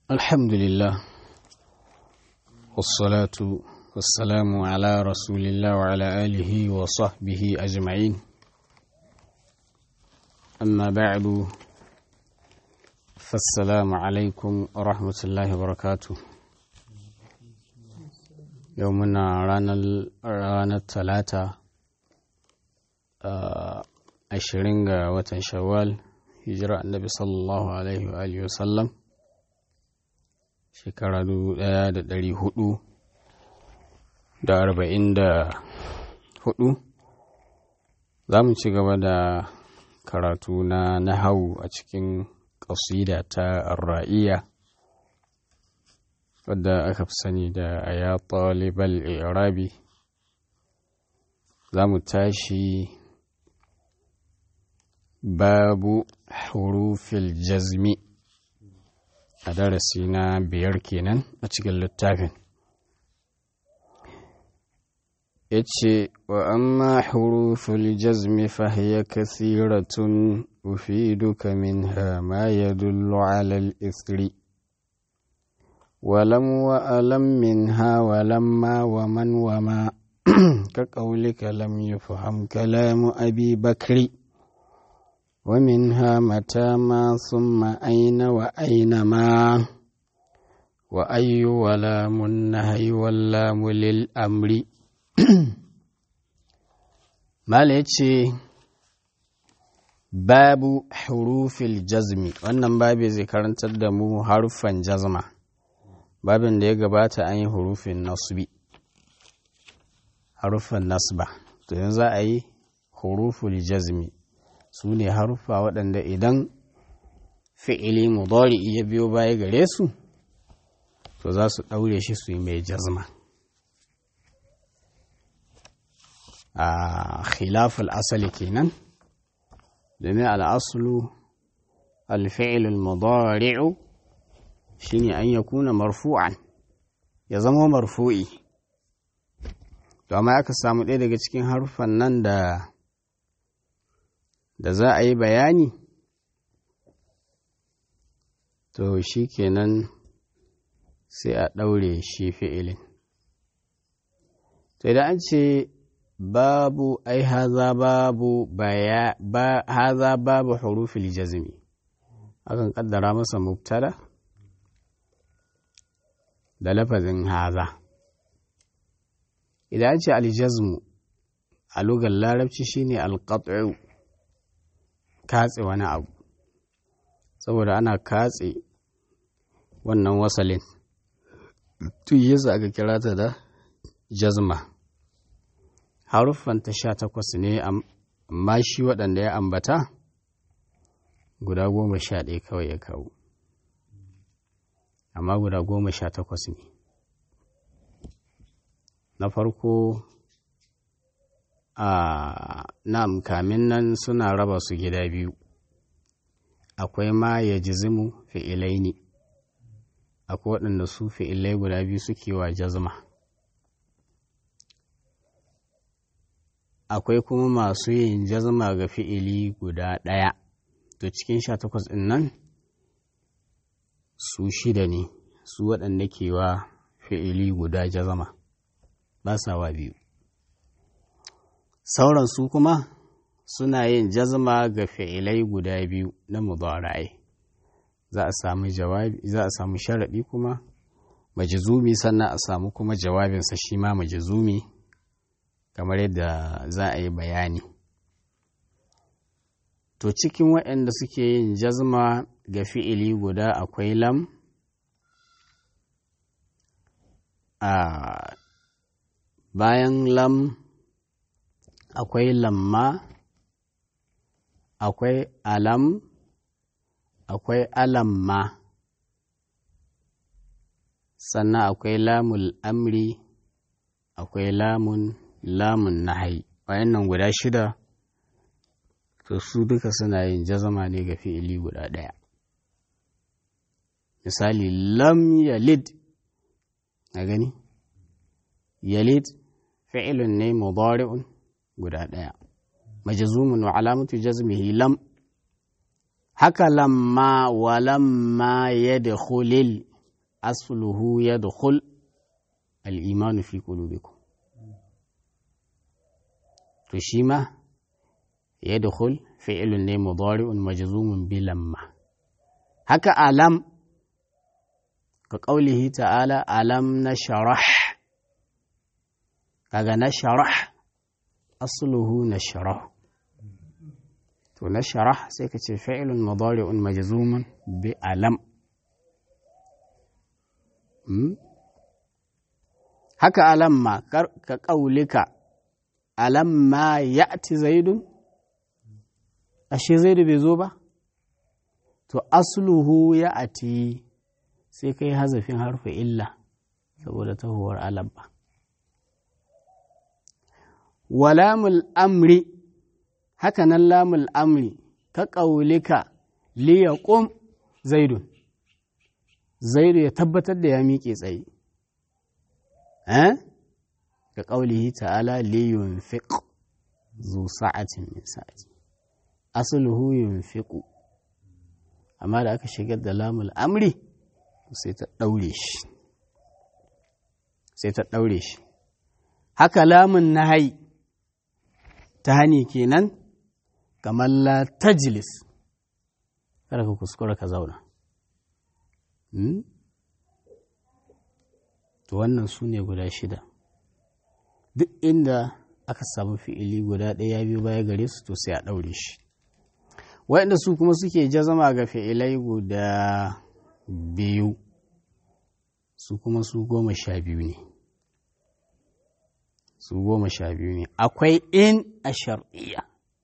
الحمد لله والصلاة والسلام على رسول الله وعلى آله وصحبه أجمعين أما بعد فالسلام عليكم ورحمة الله وبركاته يومنا رانا الثلاثة ashirin ga watan shawwal hijira annabi sallallahu alaihi wa alihi wasallam shekara dubu ɗaya da ɗari hudu da arba'in da hudu za mu ci gaba da karatu na nahawu a cikin ƙasida ta ra'iya wadda aka fi sani da aya talibal irabi za mu tashi babu hurufil jazmi a darasi na biyar kenan a cikin littafin ya ce wa amma hurufil jazmi fahiya kathiratun ufiduka minha ma yadullu ala al-ithri ولم وألم منها ولما ومن وما كقولك لم يفهم كلام أبي بكر ومنها متى ما ثم أين وأين ما وأي ولام النهي واللام للأمر ما babu hurufil jazmi wannan babi zai karantar da mu haruffan jazma babin da ya gabata an yi hurufin nasbi haruffan nasba to yanzu za a yi huruful jazmi su ne haruffa waɗanda idan fi'ili mudari ya biyo baya gare su to za su ɗaure shi su yi mai jazma a khilaful asali kenan domin al'asulu alfi'ilul mudari'u shine an ya kuna marfu'an ya zama marfu'i to amma aka samu ɗaya daga cikin haruffan nan da da za a yi bayani to shi kenan sai a ɗaure shi fi'ilin to idan an ce babu ai haza babu baya ba haza babu hurufil jazmi akan kaddara masa mubtada da lafazin haza idan an ce aljazmu a lugar larabci shine alqat'u katse wani abu saboda ana katse wannan wasalin tun yasa aka kira ta da jazma haruffanta sha takwas ne amma shi waɗanda ya ambata guda goma sha ɗaya kawai ya kawo amma guda goma sha takwas ne na farko a nam kamin nan suna raba su gida biyu akwai ma ya jizimu fi'ilai ne akwai waɗanda su fi'ilai guda biyu suke wa jazma akwai kuma masu yin jazma ga fi'ili guda ɗaya to cikin sha takwas ɗin nan su shida ne su waɗanda ke wa fi'ili guda jazma ba sa wa biyu sauran su kuma suna yin jazma ga fi'ilai guda biyu na mudara'ai za a samu jawabi za a samu sharaɗi kuma majizumi sannan a samu kuma jawabinsa shi ma majizumi kamar yadda za a yi bayani to cikin waɗanda suke yin jazma ga fi'ili guda akwai lam a bayan lam akwai lamma akwai alam akwai alamma sannan akwai lamul amri akwai lamun lamun nahai wayannan guda shida to su duka suna yin jazama ne ga fi'ili guda ɗaya misali lam yalid a gani yalid fi'ilun ne mudari'un guda ɗaya majzumun wa alamatu jazmihi lam haka lamma wa lamma yadkhulil asluhu yadkhul al-imanu fi qulubikum to shi ma yadkhul fi'lun ne mudari'un majzumun bi lamma haka alam ka qaulihi ta'ala alam nashrah kaga nashrah asluhu nashrah to nashrah sai ka ce fi'lun mudari'un majzumun bi alam haka alamma ka ƙaulika alamma ya ti zaidun ashe zaidu bai zo ba to asluhu ya ati sai kai hazafin harfi illa saboda tahuwar alamma walamul amri haka nan lamul amri ka ƙaulika liyaqum zaidun zaidu ya tabbatar da ya miƙe tsaye ga ƙaulihi ta'ala li yunfiq zu sa'atin min sa'ati asluhu yunfiqu amma da aka shigar da lamul amri sai ta ɗaure shi sai ta ɗaure shi haka lamun nahayi ta hani kenan kamar la tajlis kada ka kuskura ka zauna to wannan su ne guda shida duk inda aka samu fi'ili guda ɗaya biyu baya gare su to sai a ɗaure shi waɗanda su kuma suke jazama ga fi'ilai guda biyu su kuma su goma sha biyu ne su goma sha biyu ne akwai in a shar'iyya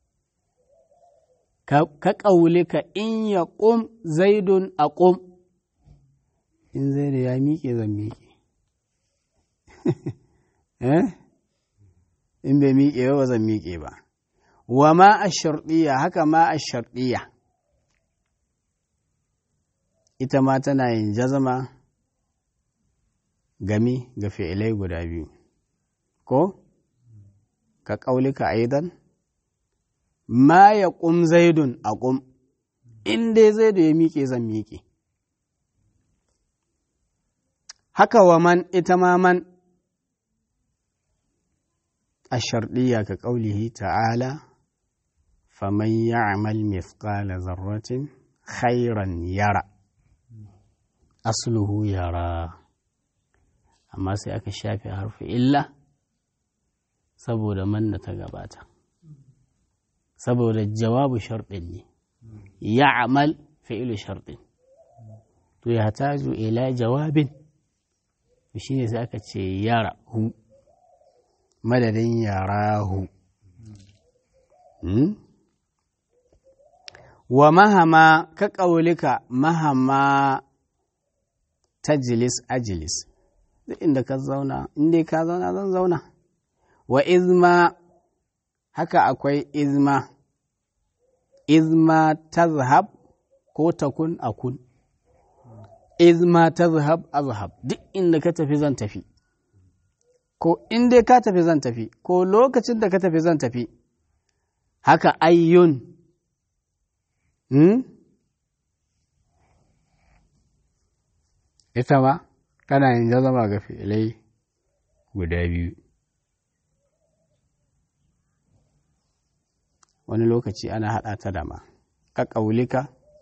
ka ƙaulika in ya ƙum zaidun a ƙum in zaidu ya miƙe zan miƙe in bai miƙe ba zan miƙe ba wa ma a sharɗiya haka ma a sharɗiya ita ma tana yin jazama gami ga fi'ilai guda biyu ko ka ƙaulika aidan ma ya ƙum zaidun a ƙum in dai zaidu ya miƙe zan miƙe haka wa man ita ma man a sharɗiya ka ƙaulihi ta'ala faman ya'mal mithqala zarratin khairan yara asluhu yara amma sai aka shafe harfi illa saboda manna ta gabata saboda jawabu sharɗin ne ya'mal fi'ilu sharɗin to ya taju ila jawabin shi ne sai aka ce yara hu madadin yara hu wa mahama ka ƙaulika mahama tajlis ajlis duk inda ka zauna inda ka zauna zan zauna wa izma haka akwai izma izma tazhab ko takun akun izma tazhab azhab duk inda ka tafi zan tafi ko in dai ka tafi zan tafi ko lokacin da ka tafi zan tafi haka ayyun hmm? ita ma kana yin jazama ga fi'ilai guda biyu wani lokaci ana haɗa ta da ma ka ƙaulika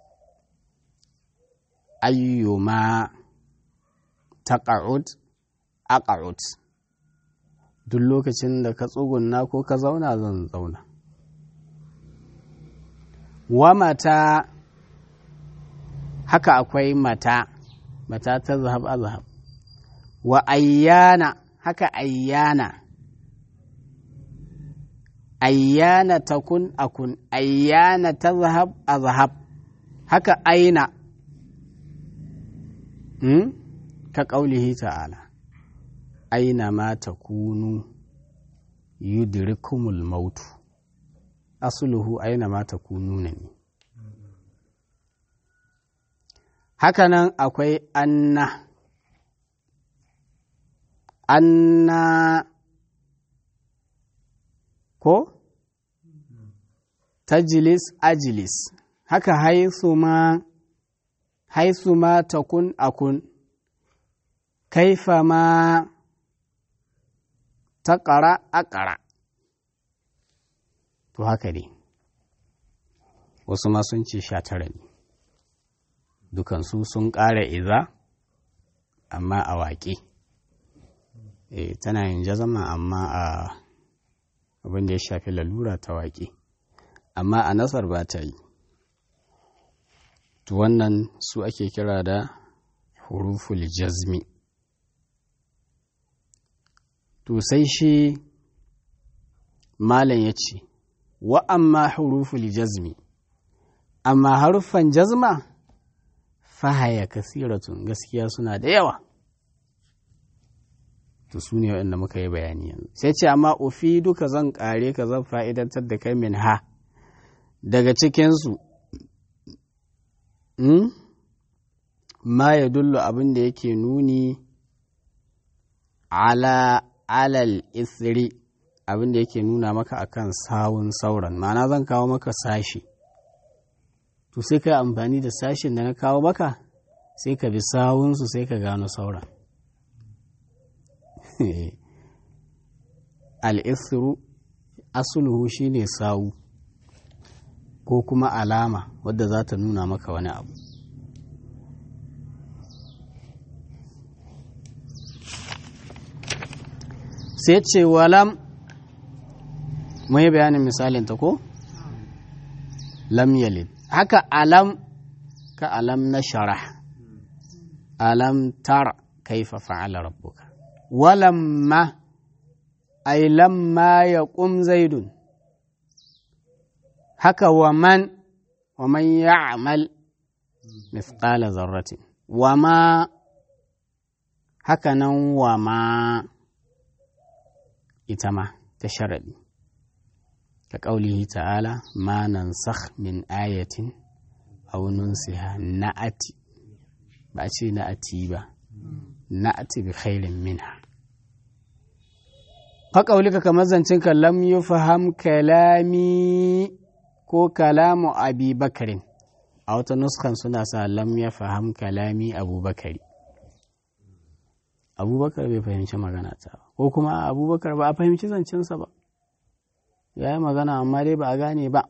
ayyuma taqa'ud aqa'ud duk lokacin da ka tsugunna ko ka zauna zan zauna wa mata haka akwai mata mata ta zahab azhab wa ayyana haka ayyana ayyana takun akun ayyana ta zahab azhab haka aina hmm? ka ƙaulihi ta'ala aina ma ta kunu yudrikumul mautu asuluhu aina ma ta kunu ne hakanan akwai anna anna ko tajlis ajlis haka haisu ma haisu ma takun akun kaifa ma ta ƙara a ƙara to haka ne wasu ma sun ce sha tara ne dukansu sun ƙara iza amma a waƙe e, tana yin jazama amma a abin da ya shafi lalura ta waƙe amma a nasar ba ta yi to wannan su ake kira da huruful jazmi to sai shi malam ya ce wa amma huruful jazmi amma haruffan jazma fahaya kasiratun gaskiya suna da yawa to su ne waɗanda muka yi bayani yanzu sai ce amma ofi duka zan ƙare ka zan fa'idantar da kai min ha daga cikinsu ma ya dullu abin da yake nuni ala alal isri abin da yake nuna maka akan sawun sauran ma'ana zan kawo maka sashi to sai ka amfani da sashin da na kawo maka sai ka bi sawunsu sai ka gano sauran al'isru asuluhu shine sawu ko kuma alama wadda za ta nuna maka wani abu sai ce walam mai bayanin misalin ta ko lam yalid haka alam ka alam na sharah alam tara kaifa fa'ala rabbuka walamma ay lamma yaqum zaidun haka wa man wa man ya'mal mithqala zarratin wa ma haka nan wa ma ita ma ta sharaɗi ka ƙaulihi ta'ala ma nan min ayatin aw nunsiha na'ati ba ce na'ati ba na'ati bi khairin minha ka ƙaulika kamar zancen ka lam yufham kalami ko kalamu abi bakarin a wata nuskan suna sa lam ya faham kalami abubakari abubakar bai fahimci magana ta ba ko kuma abubakar ba a fahimci zancensa ba ya yi magana amma dai ba a gane ba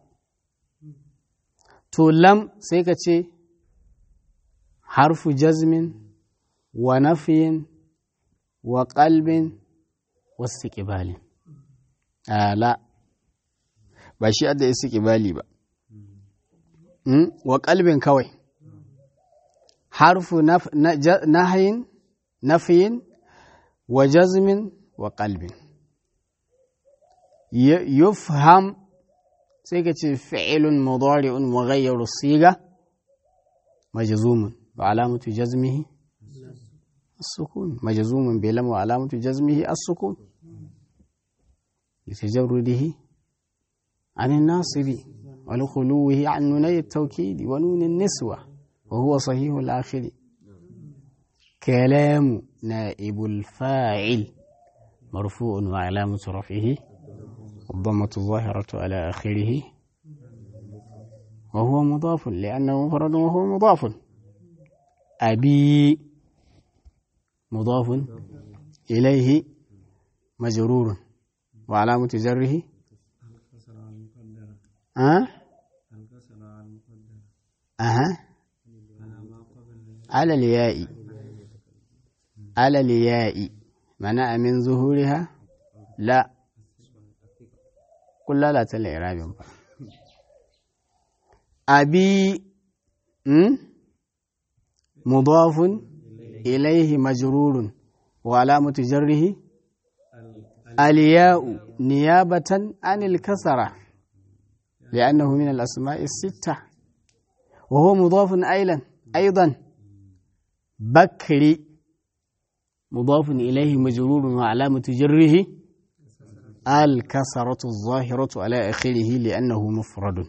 to lam sai ka ce harfu jazmin wa nafiyin wa kalbin wasu ƙibalin ala ba shi adda isi ƙibali ba wa kalbin kawai harfu nahayin nafiyin wa jazmin wa qalbin yufham sai ka ce fi'ilun mudari'un mughayyaru siga majzumun wa alamatu jazmihi as-sukun majzumun bi lam wa alamatu jazmihi as-sukun litajarrudihi عن الناصب ولخلوه عن نوني التوكيد ونون النسوة وهو صحيح الآخر كلام نائب الفاعل مرفوع وعلامة رفعه الضمة الظاهرة على آخره وهو مضاف لأنه مفرد وهو مضاف أبي مضاف إليه مجرور وعلامة جره أه؟ أه؟ على الياء على الياء منع من ظهورها لا قل لا لا الإعراب أبي مضاف إليه مجرور وعلامة جره الياء نيابة عن الكسرة لأنه من الأسماء الستة وهو مضاف أيضا أيضا بكري مضاف إليه مجرور وعلامة جره الكسرة الظاهرة على آخره لأنه مفرد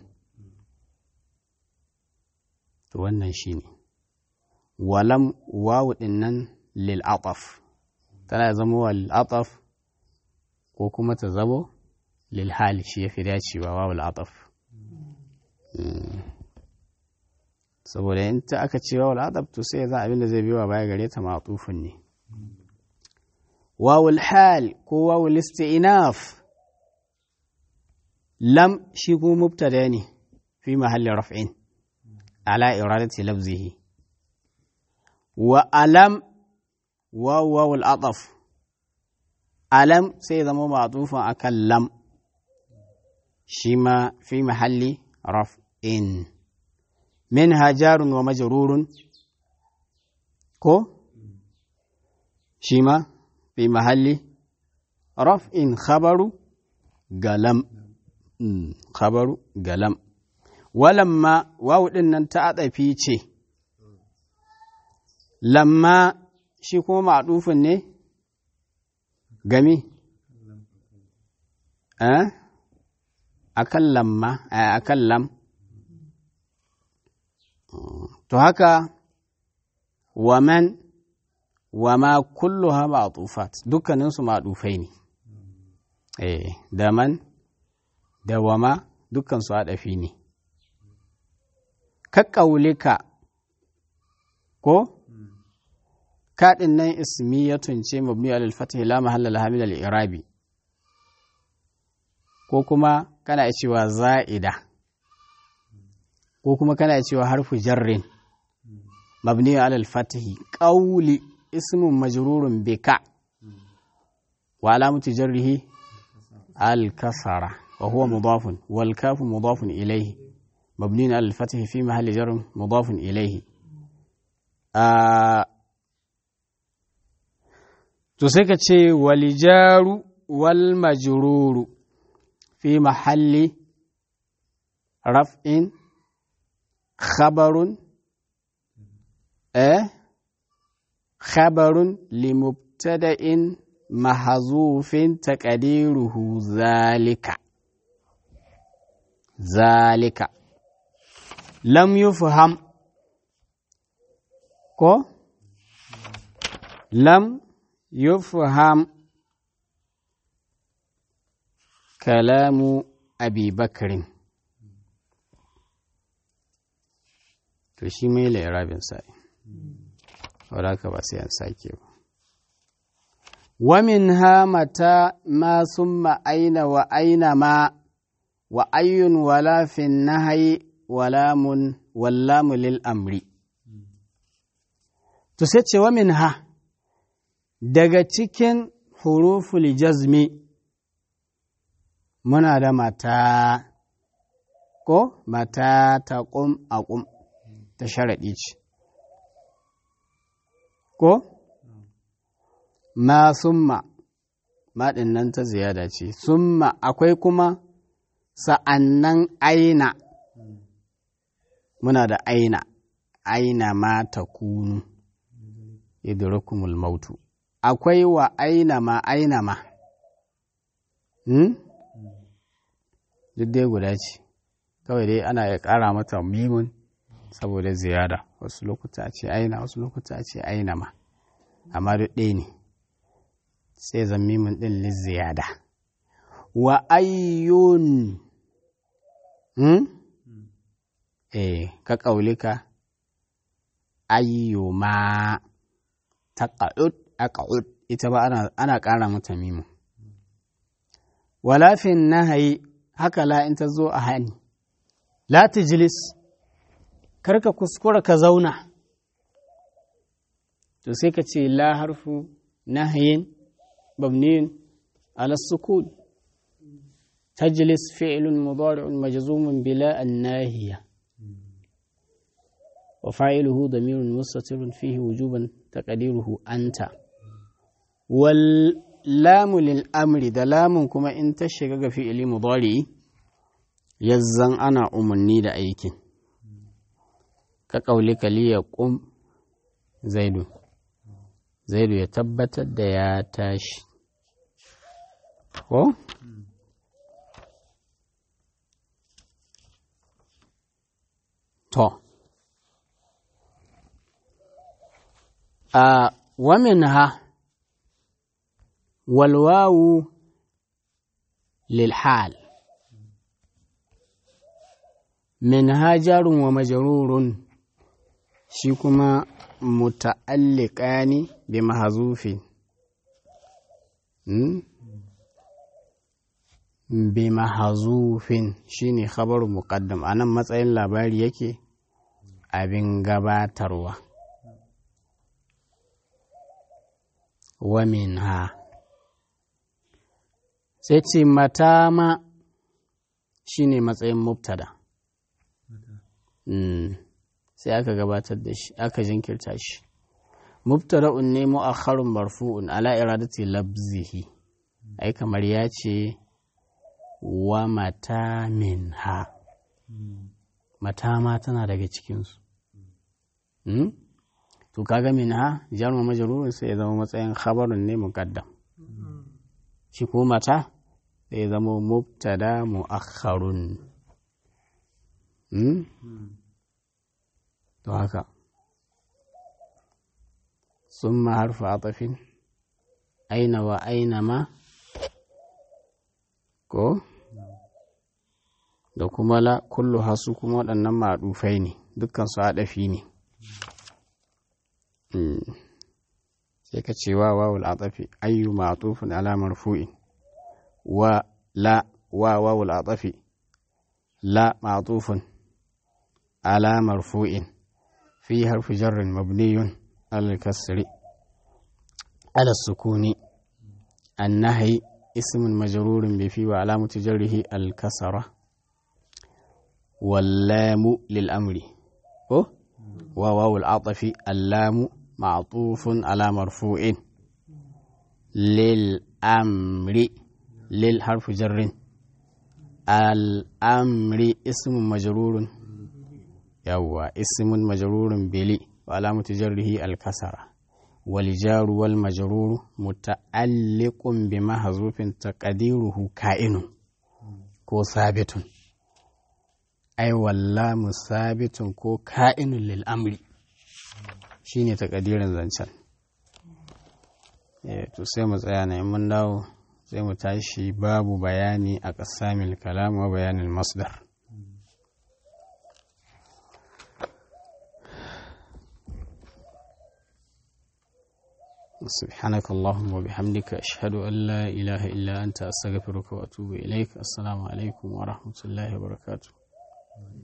wannan shi ne walam wawu dinnan lil'ataf tana zama wa lil'ataf ko kuma ta zamo lilhali shi ya fi dacewa wawu al'ataf saboda in ta aka ce wawu al'ataf to sai za abin da zai biyo baya gare ta ma'atufin ne wawul hal ko wawul isti'naf lam shi ko mubtada ne fi mahalli raf'in ala iradati lafzihi wa alam waw wawul ataf alam sai zama ma'tufan akan lam shi ma fi mahalli raf'in minha jarun wa majrurun ko shi ma fi mahalli raf'in khabaru galam khabaru galam walamma wawu din nan ta adafi ce lamma shi kuma ma'dufin ne gami eh akan lamma akan lam to haka waman wama kulluha ma'tufat dukkaninsu ma'dufai ne eh da man da wama dukkansu haɗafi ne ka ƙaulika ko kaɗin nan ismiyatun ce mabni alal fatih la mahalla laha min al-i'rabi ko kuma kana cewa za'ida ko kuma kana cewa harfu jarrin mabni alal fatih qawli ismun majrurun bika wa alamatu jarrihi al-kasara wa huwa mudafun wal kafu mudafun ilayhi mabni alal fatih fi mahalli jarrin mudafun ilayhi to sai ka ce walijaru wal majruru fi mahalli raf'in khabarun eh khabarun limubtada'in mahzufin taqdiruhu zalika zalika lam yufham ko lam yufham kalamu abi bakrin to shi mai lairabin sa'i wadda ka ba sai an sake ba wamin ha mata ma summa aina wa aina ma wa ayyun wala fin nahayi walamun wallamu lil amri to sai ce wamin ha daga cikin huruful jazmi muna da mata ko mata ta ƙum a ƙum ta sharaɗi ce ko ma summa maɗin nan ta ziyada ce summa akwai kuma sa'annan aina muna da aina aina ma ta kunu idrukumul mautu akwai wa aina ma aina ma hmm? duk dai guda ce kawai dai ana ya ƙara mata mimun saboda ziyara wasu lokuta ce aina wasu lokuta ce aina ma amma duk ɗaya ne sai zan mimun ɗin liziyada wa ayyun hmm? eh ka ƙaulika ayyuma taqa'ud aqa'ud ita ba ana, ana ƙara mata mimu walafin nahayi haka la in ta zo a hani la tijlis karka kuskura ka zauna to sai ka ce la harfu nahayin mabniyin ala sukun tajlis fi'lun mudari'un majzumun bila an-nahiya wa fa'iluhu damirun mustatirun fihi wujuban taqdiruhu anta wal lamu lil amri da lamun kuma in ta shiga ga fi'ili mudari yazzan ana umarni da aikin ka kauli kaliya qum zaidu zaidu ya tabbatar da ya tashi ko to a waminha والواو للحال منها جار ومجرور شيكما متعلقان بمحذوف bi mahazufin shine khabaru muqaddam anan matsayin labari yake abin gabatarwa wa minha sai ce matama shine matsayin mubtada sai aka gabatar da shi aka jinkirta shi mubtada'un ne mu'akhkharun marfu'un ala iradati labzihi ai kamar ya ce wa mata minha mata ma tana daga cikinsu to kaga minha jarma majrurun sai ya zama matsayin khabarun ne muqaddam shi ko mata sai ya zama mubtada mu'akhkharun to haka ثم حرف عطف أين وأينما ko da kuma la kullu hasu kuma waɗannan maɗufai ne dukkan su haɗafi ne sai ka ce wa wawul atafi ayyu ma'tufun ala marfu'in wa la wa wawul atafi la ma'tufun ala marfu'in fi harfi jarrin mabniyun على الكسر على السكون النهي اسم مجرور بفي وعلامة جره الكسرة واللام للأمر وواو العطف اللام معطوف على مرفوع للأمر للحرف جر الأمر اسم مجرور يوا اسم مجرور بلي وعلامة جره الكسرة والجار والمجرور متعلق بمحذوف تقديره كائن كو ثابت أي والله مثابت كو كائن للأمر shine takadirin zancen to sai mu tsaya na mun dawo sai mu tashi babu bayani a ƙasamil kalam wa bayanin masdar سبحانك اللهم وبحمدك أشهد أن لا إله إلا أنت أستغفرك وأتوب إليك السلام عليكم ورحمة الله وبركاته